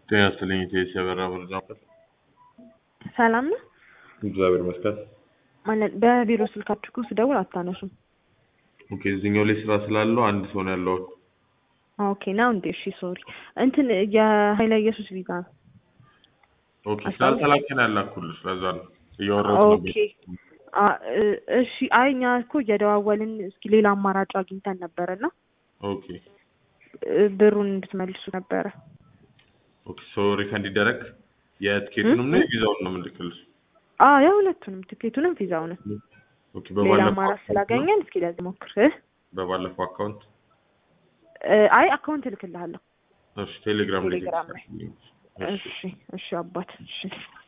ጤና ይስጥልኝ ኢቴስ የበራ መረጃ ማዕከል። ሰላም ነው እግዚአብሔር ይመስገን። ማለት በቢሮ ስልካችሁ እኮ ስደውል አታነሱም። ኦኬ እዚህኛው ላይ ስራ ስላለው አንድ ሰው ነው ያለው። ኦኬ ነው እንዴ? እሺ ሶሪ። እንትን የኃይለ ኢየሱስ ቪዛ ነው። ኦኬ ስላልተላከን ያላኩልሽ ለዛ ነው እያወራሁት ኦኬ ነበር። አ- እ- እሺ አይ እኛ እኮ እየደዋወልን እስኪ ሌላ አማራጭ አግኝተን ነበረና ኦኬ እ፣ ብሩን እንድትመልሱ ነበረ። ኦኬ ሶ ሪፈንድ ይደረግ የትኬቱንም ነው የቪዛውን ነው የምልክልሽ። አዎ የሁለቱንም ትኬቱንም ቪዛውንም ኦኬ ሌላ በባለፈው አማራጭ አካውንት ነው? ስላገኘን እስኪ ለዚህ ሞክር እ? በባለፈው አካውንት እ፣ አይ አካውንት እልክልሃለሁ እሺ ቴሌግራም ላይ ቴሌግራም ላይ እሺ እሺ እሺ አባት እሺ